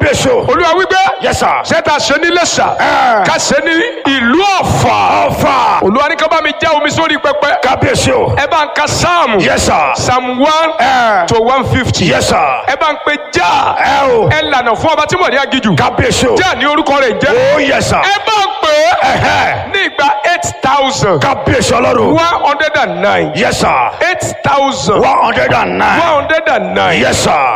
kábíyèsí o. olúwa wípé yes sir. ṣẹ́ta ṣe ní lẹ́ṣà Ẹ. ká ṣe ní ìlú ọ̀fà ọ̀fà. olúwa ní ká bá mi já omi sórí pẹpẹ kábíyèsí o. ẹ bá ń ka sáàmù yes sir. psalm one Ẹ. to one fifty yes sir. ẹ bá ń pe já ẹ o. ẹ lànà fún ọba tí mo ní agijù kábíyèsí o. já ní orúkọ rẹ̀ jẹ́ oh yes sir. ẹ bá ń pè é Ẹ̀hẹ́. ní ìgbà eight thousand kábíyèsí ọlọ́run. one hundred and nine yes sir. eight thousand one hundred and nine. one hundred and nine yes sir.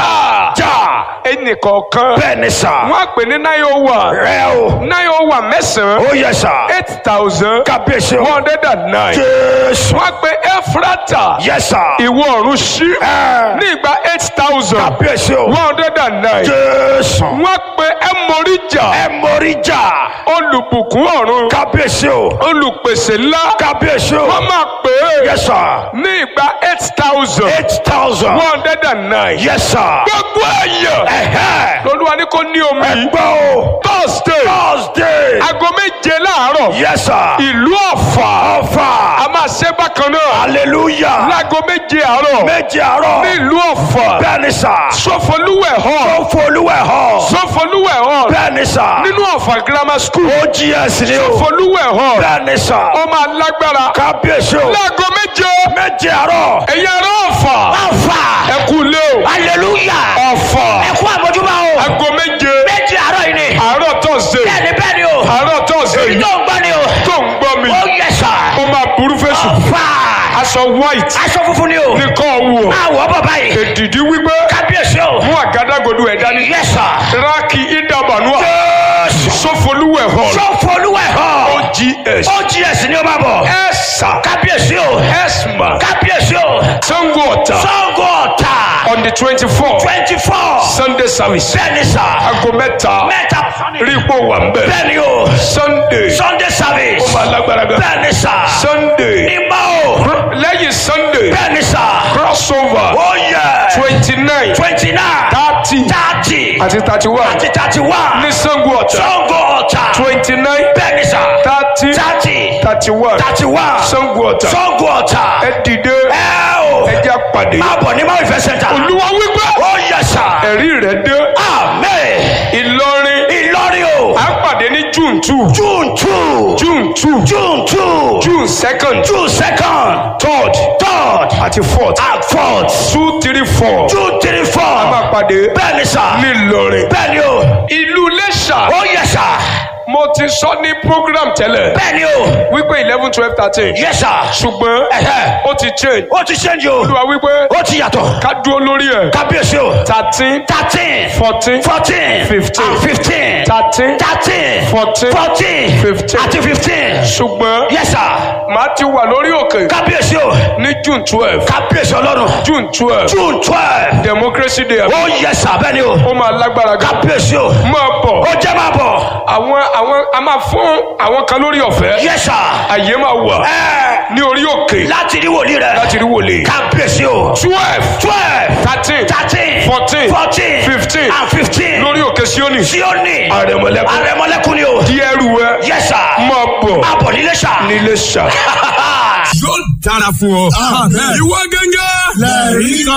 já já. ẹnìkọ̀ọ̀kan bẹ́ẹ̀ ni sà. wọ́n á pè ní nine oh one rẹ o. nine oh one mẹ́sàn-án oh yes sir. eight thousand kábíyèsí one o. hundred and nine jésù. wọ́n á pè Ẹ́fúrátà yes sir. ìwọ ọ̀run sí Ẹ. ní ìgbà eight thousand kábíyèsí o. one hundred and nine jésù. wọ́n á pè Ẹmọríjà ẹ mórí jà. olùbùkún ọ̀run kábíyèsí o. olùpèsè ńlá kábíyèsí o. wọ́n máa pè é yes sir. ní ìgbà eight thousand eight thousand. one hundred and nine yes sir. gbogbo èèyàn ẹ̀hẹ́. lolúwa ní kò ní omi ẹgbẹ́ o. thursday thursday. aago méje láàárọ̀ yes sir. ìlú ọ̀fà ọ̀fà. a máa ṣe bákan náà hallelujah. láago méje àárọ̀ méje àárọ̀. ní ìlú ọ̀fà bẹ́ẹ̀ ni sà. sọfọlúwẹ̀ hall ó folúwẹ̀ hàn. sọfọlúwẹ̀ hall bẹ́ẹ̀ ni sà. nínú ọ̀fà grammar school ogs ni o. sọfọlúwẹ̀ hall bẹ́ẹ̀ ni sà. ó máa lágbára kábíyèsí o. láago méje méje àárọ̀. ẹ̀yà ará ọ̀fà ọ̀fà. ẹ kú lé o hallelujah. ọ̀fà ẹ kú àmójúbà o. aago méje méje àárọ̀ yìí ni. àárọ̀ thursday bẹ́ẹ̀ni bẹ́ẹ̀ni o. àárọ̀ thursday èyí yìí tó ń gbọ́ ni o. tó ń gbọ́ mi ó yẹ sà. ó máa burú fèsù ọ̀fà. aṣọ white aṣọ funfun ni o. nìkan wù ọ́ àwọ̀ bọ̀ báyìí. èdìdí wípé kábíyèsí o. mú àgádágodo ẹ̀ dání yẹ sà. rákì ìdàbànúà jésù. sọfọlúwẹ̀ hall sọ folúwẹ̀ hàn. ogs ogs ni o máa bọ̀. ẹ̀sà kábíyèsí o. ẹ̀smà kábíyèsí o. sango ọ̀tà sango ọ̀tà. on the twenty four twenty four. sunday service bẹ́ẹ̀ni sà. aago mẹ́ta mẹ́ta. rí ipò wà ń bẹ̀ bẹ́ẹ̀ni o. sunday sunday service. ó máa lágbára gan bẹ́ẹ̀ni sà. sunday ìgbà o. lẹ́yìn sunday bẹ́ẹ̀ni sà. crossover ó yẹ. twenty nine twenty nine. thirty thirty. àti thirty one àti thirty one. ní sango ọ̀tà sango ọ̀tà. twenty nine bẹ́ẹ̀ni sà. thirty thirty. thirty one thirty one. sango ọ̀tà sango ọ̀tà. ẹ dìde ẹ o. ẹ jẹ́ àpàdé máa bọ̀ ní máa ìfẹ́ sẹ́ńtà. olúwa wípé ó yẹ sà. ẹ̀rí rẹ̀ dé amen. ìlọrin ìlọrin o. à ń pàdé ní june two june two. june two june two. june second june second. third third. àti fourth and fourth. two three four june three a four. máa pàdé bẹ́ẹ̀ni sà. ní ìlọrin bẹ́ẹ̀ni o. ìlú iléṣà ó yẹ sà. mo ti sọ ní program tẹ́lẹ̀ bẹ́ẹ̀ni o. wípé eleven twelve thirteen yẹ sà. ṣùgbọ́n Ẹ̀hẹ́. ó ti change ó ti ṣẹ́ǹjì o. olúwa wípé ó ti yàtọ̀. ká dúró lórí ẹ̀ kábíyèsí o. thirteen thirteen. fourteen fourteen. Fifteen. and fifteen. thirteen thirteen. Fourteen. fourteen. Fifteen. àti fifteen. ṣùgbọ́n yẹ sà. màá ti wà lórí òkè kábíyèsí o. ní june twelve kábíyèsí ọlọ́run. june twelve june twelve. democracy day ó yẹ sà bẹ́ẹ̀ ni o. ó máa lágbára gan kábíyèsí o. máa bọ̀ ó jẹ́ máa bọ̀. àwọn àwọn a máa fún àwọn kan lórí ọ̀fẹ́ yẹ sà. àyè máa wà ẹ ní orí òkè láti rí wòlíì rẹ. láti rí wòlé kábíyèsí o. twelve twelve. thirteen thirteen. Fourteen. fourteen. Fifteen. and fifteen. lórí òkè síónì Síónì. àrẹ̀mọ̀lẹ́kùn àrẹ̀mọlẹ́kùn ni o. di ẹrù ẹ yẹ sà. máa bọ̀ máa bọ̀ nílé sà. nílé ṣá. yóò dára fún ọ. ìwọ gángan. lẹ́ẹ̀rí kan.